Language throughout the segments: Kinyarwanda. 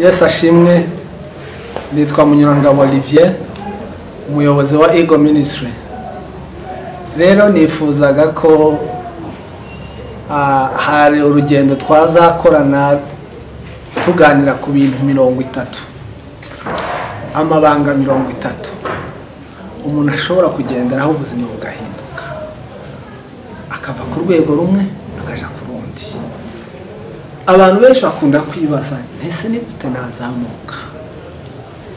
yesu ashimwe nitwa munyurangabo olivier umuyobozi wa ego minisitiri rero nifuzaga ko ah, hari urugendo twazakorana tuganira ku bintu mirongo itatu amabanga mirongo itatu umuntu ashobora kugenderaho ubuzima bugahinduka akava ku rwego rumwe akajya ku rundi abantu benshi bakunda kwibaza ese ni gute nazamuka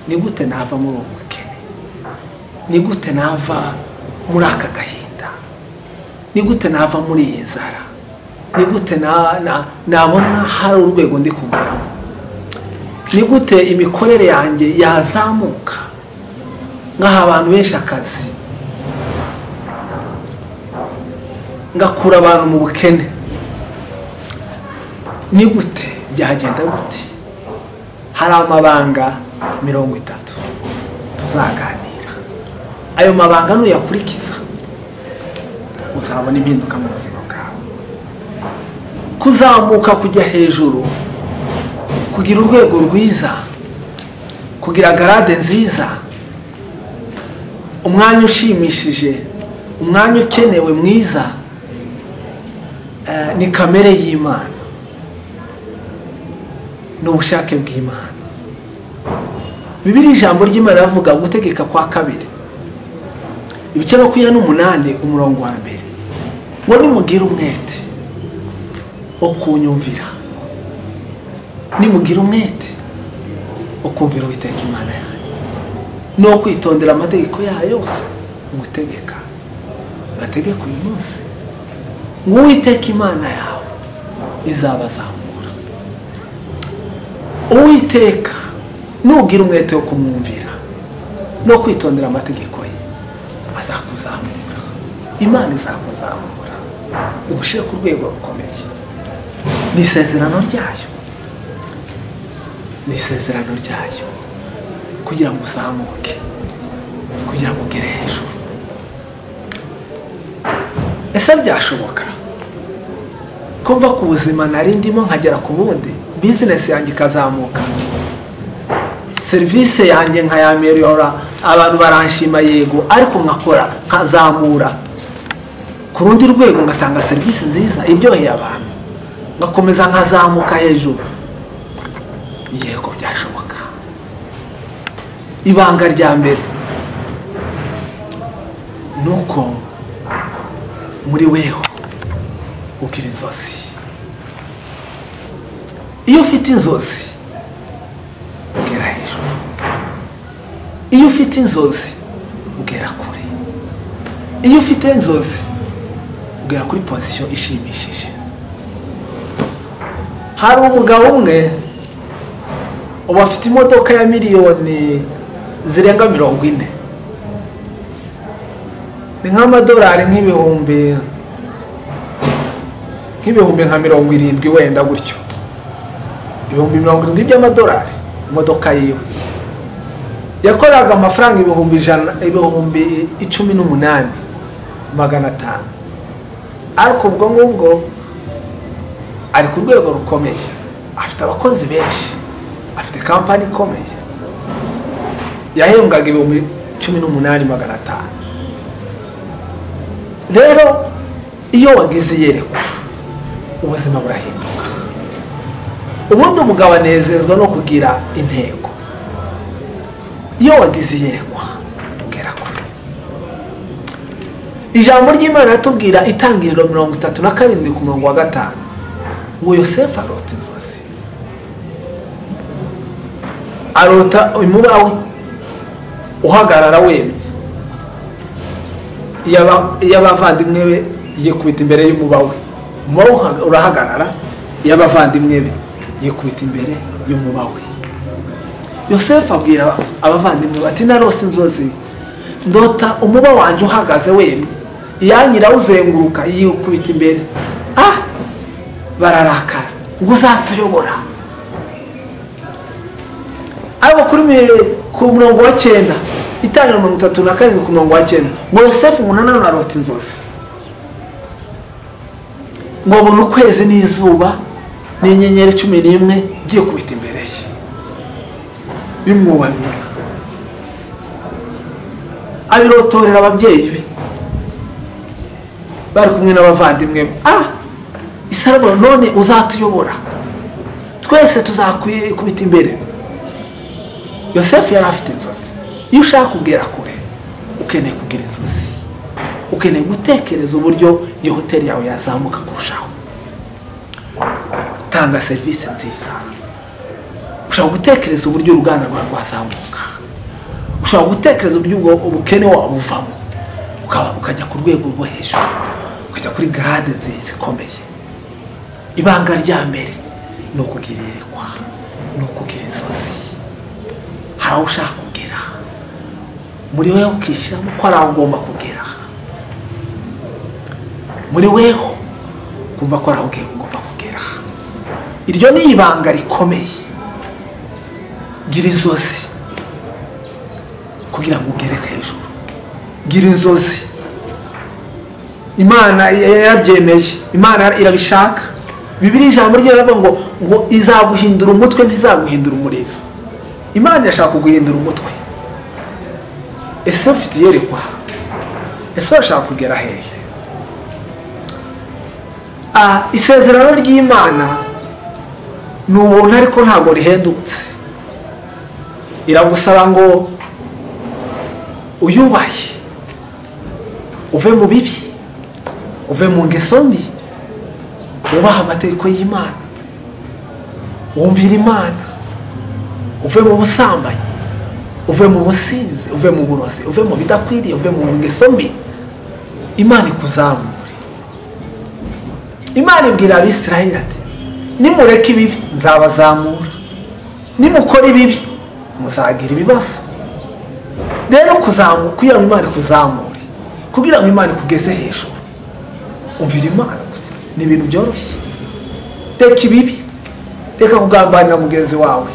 ni gute nava muri ubu bukene ni gute nava muri aka gahinda ni gute nava muri iyi nzara ni gute na- na- nabona hari urwego ndi kugeramo ni gute imikorere yanjye yazamuka nkaha abantu benshi akazi ngakura abantu mu bukene ni gute byagenda gute hari amabanga mirongo itatu tuzaganira ayo mabanga nuyakurikiza uzabona impinduka mu buzima bwawe kuzamuka kujya hejuru kugira urwego rwiza kugira garade nziza umwanya ushimishije umwanya ukenewe mwiza eh, ni kamere y'imana ni ubushake bw'imana bibiri ijambo ry'imana iravuga gutegeka kwa kabiri ibice makumyabiri n'umunani umurongo wa mbere ngo nimugire umwete wo kunyumvira nimugire umwete wo kumvira uwiteka imana yayo no kwitondera amategeko yayo yose ngutegeka ngategeka uyu munsi ngo uwiteka imana yawe izabazamura uwiteka nugira umwete wo kumwumvira no kwitondera amategeko ye azakuzamura imana izakuzamura igushyire ku rwego rukomeye ni isezerano ryayo ni isezerano ryayo kugira ngo uzamuke kugira ngo ugere hejuru ese byashoboka ko mva ku buzima nari ndimo nkagera ku bundi bizinesi yanjye ikazamuka serivisi yanjye nkayameliora abantu baranshima yego ariko nkakora nkazamura ku rundi rwego ngatanga serivisi nziza iryoheye abantu ngakomeza nkazamuka hejuru yego byashoboka ibanga rya mbere ni uko muri weho ugira inzozi iyo ufite inzozi ugera hejuru iyo ufite inzozi ugera kure iyo ufite inzozi ugera kuri pozisiyo ishimishije hari umugabo umwe ubu afite imodoka ya miliyoni zirenga mirongo ine ni nk'amadolari nk'ibihumbi nk'ibihumbi nka mirongo irindwi wenda gutyo ibihumbi mirongo irindwi by'amadolari imodoka yiwe yakoraga amafaranga ibihumbi ijana ibihumbi icumi n'umunani magana atanu ariko ubwo ngubwo ari ku rwego rukomeye afite abakozi benshi afite kampani ikomeye yahembwaga ibihumbi cumi n'umunani magana atanu rero iyo wagize iyerekwa ubuzima burahinduka ubundi umugabo anezezwa no kugira intego iyo wagize iyerekwa ugera kure ijambo ry'imana riratubwira itangiriro mirongo itatu na karindwi ku murongo wa gatanu ngo yosefu arota inzozi arota umuba we uhagarara wemye iyo aba- iyo abavandimwe be yikubita imbere y'umuba we umuba we uha- urahagarara iyo abavandimwe be yikubita imbere y'umuba we yosefu abwira abavandimwe bati narose inzozi ndota umuba wanjye uhagaze wemye iyanyiraho uzenguruka yikubita imbere ah bararakara ngo uzatuyobora ariko kuri mi- ku murongo wa cyenda itangira mirongo itatu na karindwi ku murongo wa cyenda ngo yosefu umuntu nanone arota inzozi ngo abone ukwezi n'izuba n'inyenyeri cumi n'imwe byikubita imbere ye bimwubamira abirotorera ababyeyi be bari kumwe n'abavandimwe be ah isaro none uzatuyobora twese tuzakwikubita imbere yosefu yari afite inzozi iyo ushaka kubwira kure ukeneye kugira inzozi ukeneye gutekereza uburyo iyo hoteli yawe yazamuka kurushaho utanga serivisi nziza ushobora gutekereza uburyo uruganda rwawe rwazamuka ushobora gutekereza uburyo ubukene wawe buvamo ukajya ku rwego rwo hejuru ukajya kuri garade nziza ikomeye ibanga rya mbere ni ukugira iyerekwa ni ukugira inzozi hari aho ushaka kugera muri weho ukishyiramo ko hari aho ugomba kugera muri weho ukumva ko hari aho ugomba kugera iryo ni ibanga rikomeye gira inzozi kugira ngo ugere hejuru gira inzozi imana yarabyemeye imana irabishaka bibiri ijambo rye riravuga ngo ngo izaguhindura umutwe ntizaguhindura umurizo imana irashaka kuguhindura umutwe ese ufite iyerekwa ese urashaka kugera hehe isezerano ry'imana ni ubuntu ariko ntabwo rihendutse iragusaba ngo uyubahe uve mu bibi uve mu ngeso mbi wubahe amategeko y'imana wumvira imana uve mu busambanyi uve mu businzi uve mu burozi uve mu bidakwiriye uve mu ngeso mbi imana ikuzamure imana ibwira abisirayeli ati nimureke ibibi nzabazamura nimukora ibibi muzagira ibibazo rero kugira ngo imana ikuzamure kugira ngo imana ikugeze hejuru umvira imana gusa ni ibintu byoroshye reka ibibi reka kugambanira mugenzi wawe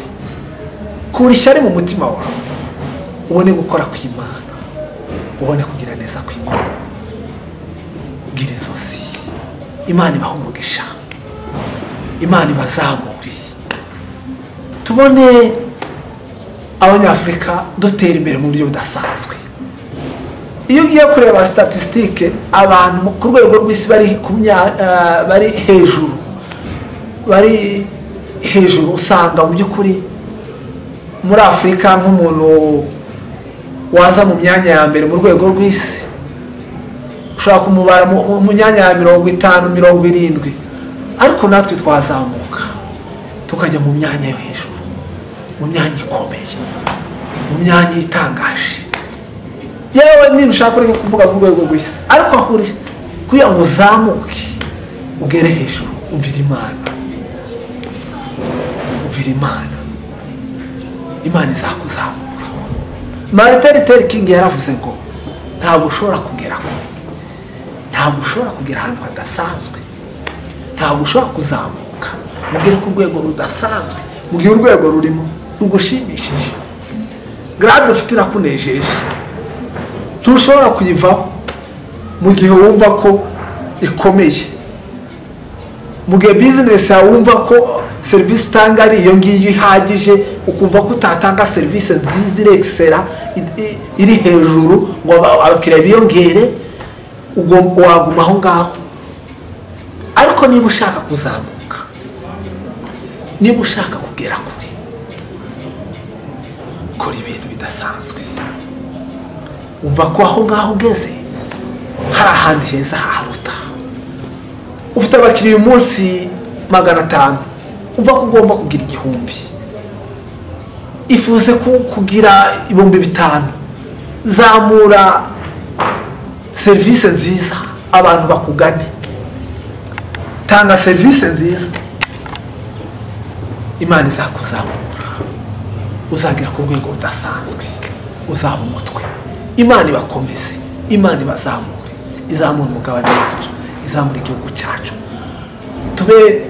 kura ishyari mu mutima wawe ubone gukora kw'imana ubone kugira neza kw'imana bwira inzozi imana ibaha umugisha imana ibazamure tubone abanyafurika dutera imbere mu buryo budasanzwe iyo ugiye kureba sitatisitike abantu ku rwego rw'isi bari hejuru bari hejuru usanga mu by'ukuri muri afurika nk'umuntu waza mu myanya ya mbere mu rwego rw'isi ushobora kumubara mu myanya ya mirongo itanu mirongo irindwi ariko natwe twazamuka tukajya mu myanya yo hejuru mu myanya ikomeye mu myanya itangaje yewe niba ushaka ureke kuvuga mu rwego rw'isi ariko kugira ngo uzamuke ugere hejuru umvira imana umvira imana imana izakuzamura mariteri teri kingi yaravuze ngo ntabwo ushobora kugera kure ntabwo ushobora kugera ahantu hadasanzwe ntabwo ushobora kuzamuka mugere ku rwego rudasanzwe mu gihe urwego rurimo rugushimishije garade ufite irakunejeje ntushobora kuyivaho mu gihe wumva ko ikomeye mu gihe bizinesi yawe wumva ko serivisi utanga ari iyo ngiyo ihagije ukumva ko utatanga serivisi nziza irekisera iri hejuru ngo abakiriya biyongere waguma aho ngaho ariko niba ushaka kuzamuka niba ushaka kugera kure kora ibintu bidasanzwe umva ko aho ngaho ugeze hari ahandi heza haharuta ufite abakiriya umunsi magana atanu uva ko ugomba kugira igihumbi ifuze kugira ibihumbi bitanu zamura serivisi nziza abantu bakugane tanga serivisi nziza imana izakuzamura uzagera ku rwego rudasanzwe uzaba umutwe imana ibakomeze imana ibazamure izamura umugabane wacu izamura igihugu cyacu tube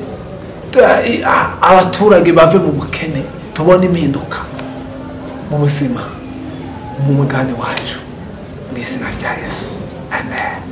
abaturage bave mu bukene tubona impinduka mu buzima mu mugani wacu mu izina rya yesu amen